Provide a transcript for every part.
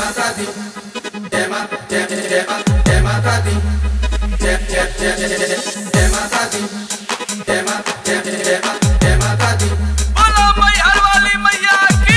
माता दी जय मा जय जय जय मा जय माता दी जय जय जय जय जय जय माता दी जय मा जय जय जय मा जय माता दी बोलो मैहर वाली मैया की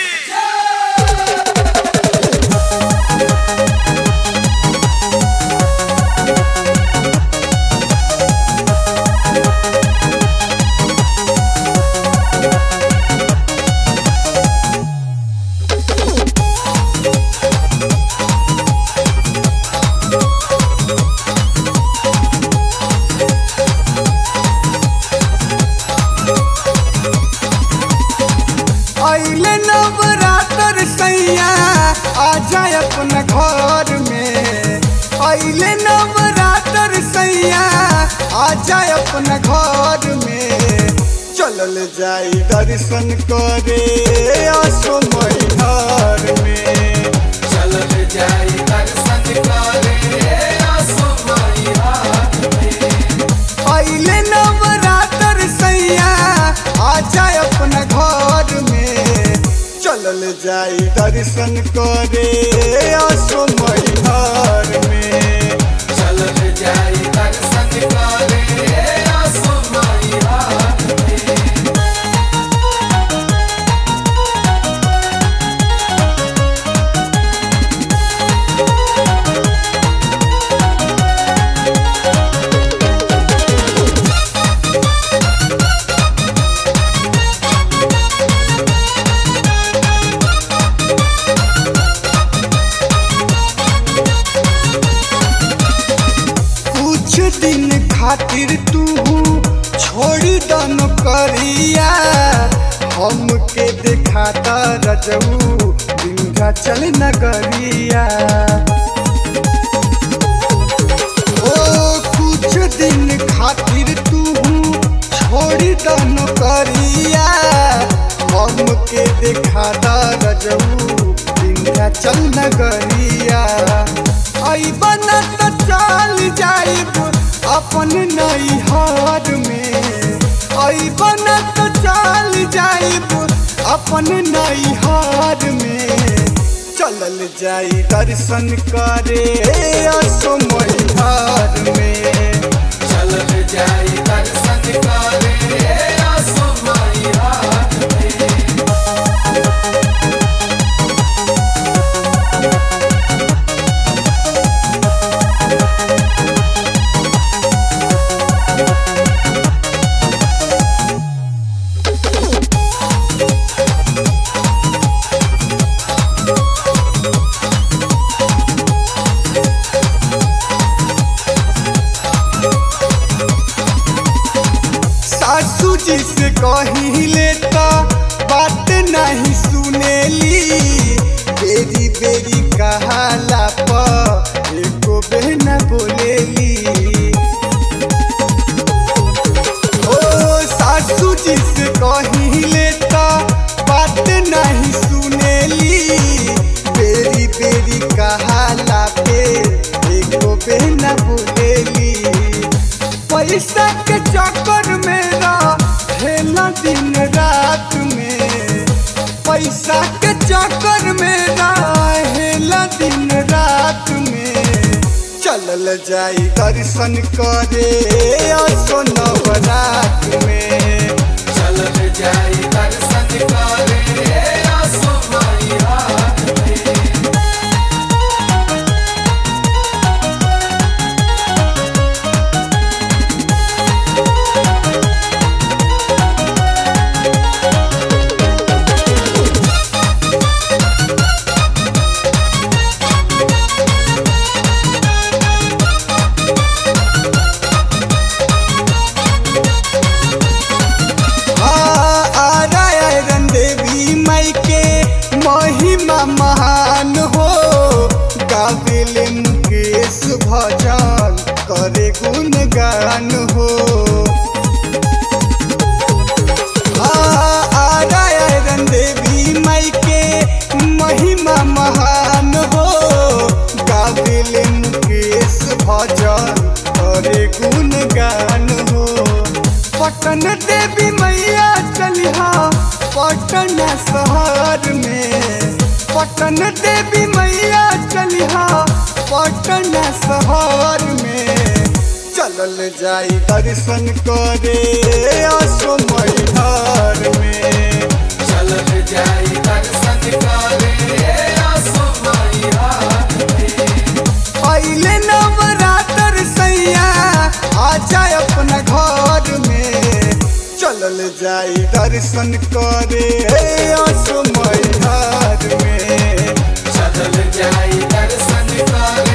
अइले नवरात्र सैया आ जाए अपना घर में अइले नवरात्र सैया आ जाए अपना घर में चलल जाई दर्शन करे असमय घर में चलल जाई दर्शन करे असमय हाथ में अइले नवरात्र सैया आ जाए अपना घर में चलल जाई दर्शन करे असमय घर में चलल जाई दर्शन करे असमय हाथ में कुछ दिन खातिर तू छोड़ी दन करिया हमके देखाता रजऊ विंध्याचल नगरिया ओ कुछ दिन खातिर तू छोड़ी दन करिया हमके देखाता रजऊ विंध्याचल नगरिया अइबन त चल जाइब अपन नैहर में अइबन त चल जाइब अपन नैहर में चलल जाई दर्शन करे असमय घर में चलल जाई दर्शन करे असमय हाथ में सासू जी से कहिले त बात नहीं सुनेली बेरी बेरी कहाला प एको बहना बोलेली ओ सासू जी से कहिले त बात नहीं सुनेली बेरी बेरी कहाला पे एको बहना बोलेली पैसा के चक्कर में रहेला दिन रात में पैसा के चक्कर में रहेला दिन रात में चलल जाई दर्शन करे असो नवरात में चलल जाई दर्शन करे असमय हाथ में आरायण देवी माई के महिमा महान पटन देवी मैया चलिहा पटन शहर में चलल जाई दर्शन करे असो मैहर में चलल जाई दर्शन करे आसो मैहर पहले नवरात्र सैया आ जाए अपना घर में चलल जाई दर्शन करे असो मैहर में चलल जाई दर्शन करे